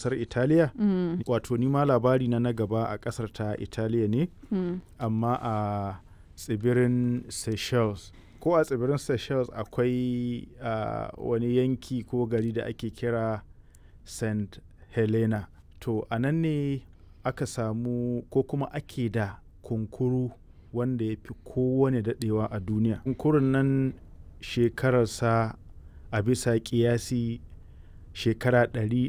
ƙasar italiya Mm, wato ni ma labari na na gaba a ƙasar ta italiya ne mm. amma a tsibirin seychelles ko a tsibirin seychelles akwai ah, wani yanki ko gari da ake kira st helena to a nan ne aka samu ko kuma ake da kunkuru wanda ya fi kowane daɗewa a duniya kunkurun nan shekararsa a bisa ƙiyasi shekara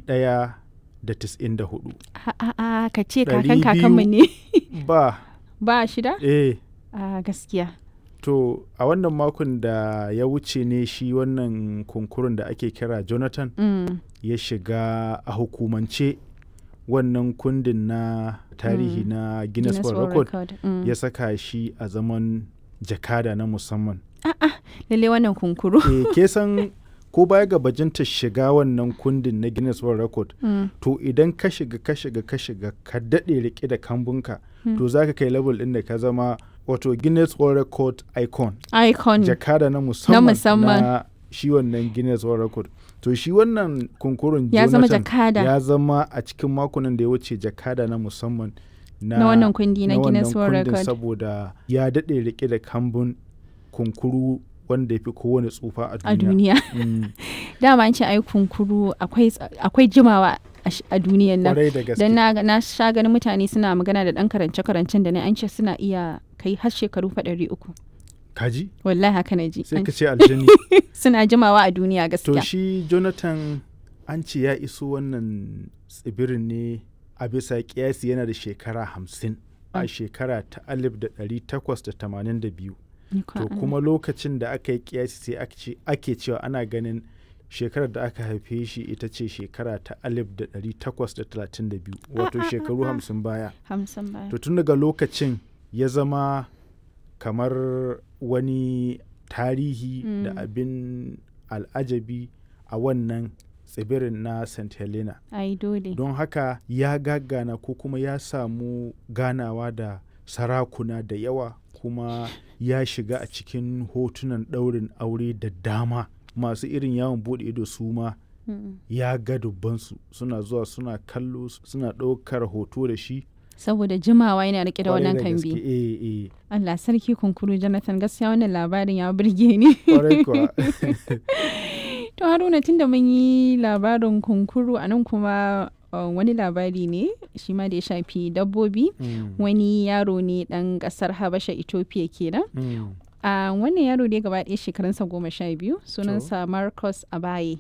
194 A- a- a, ka ce Ɗari kakan kakanmu biyu. ne ba ba shida eh a gaskiya To a wannan makon da ya wuce ne shi wannan kunkurun da ake kira Jonathan Mm, ya shiga a hukumance wannan kundin na tarihi Mm. na Guinness World Record Mm. ya saka shi a zaman jakada na musamman. lalle wannan kunkuru E, ke san ko baya ga bajinta shiga wannan kundin na Guinness World Record Mm, to idan ka shiga ka shiga ka shiga ka daɗe rike da kambunka Mm. to za ka kai level ɗin da ka zama wato Guinness World Record icon. icon jakada na musamman musamman. na shi wannan Guinness World Record. To shi wannan kunkurun ya zama Jonathan jakada ya zama a cikin makonan da ya wuce jakada na musamman na, na wannan kundi na na Guinness wannan World kundin Record saboda ya daɗe rike da kambun kunkuru wanda ya fi kowane tsufa a a duniya. duniya Mm, dama an ce ai kunkuru akwai ts- akwai jimawa a sh- a duniyan nan Kwarai da gaske. dan na, na sha ganin mutane suna magana da dan karance karancen da ne an ce suna iya kai har shekaru fa ɗari uku Kaji? wallahi haka na ji Sai An- ka ce aljani. suna jimawa a duniya to gaskiya shi Jonathan an ce ya iso wannan tsibirin ne a bisa kiyasi yana da shekara hamsin a Mm. shekara ta alif da ɗari takwas da tamanin da biyu Ikon to Allah. kuma lokacin da aka yi kiyasi sai aka ce- ake cewa ana ganin shekarar da aka haife shi ita ce shekara ta alif da ɗari takwas da talatin da biyu wato shekaru hamsin baya hamsin baya to tun daga lokacin ya zama kamar wani tarihi da Mm. abin al'ajabi a wannan tsibirin na st helena ai dole don haka ya gagana ko kuma ya samu ganawa da sarakuna da yawa kuma ya shiga a cikin hotunan ɗaurin aure da dama masu irin yawon buɗe ido su ma Mm. ya ga dubbansu suna zuwa suna kallo suna ɗaukar hoto da shi saboda jimawa yana rike da Kwarai wannan gaske, kambi eh, eh. Allah sarki kunkuru Jonathan gaskiya wannan labarin ya burge ni Kwarai kuwa. To Haruna tunda mun yi labarin kunkuru a nan kuma uh, wani labari ne shi ma da ya shafi dabbobi Mm, wani yaro ne dan kasar Habasha Ethiopia kenan. mm. A wannan yaro ne gaba ɗaya shekarunsa goma sha biyu sunansa Marcus Abaye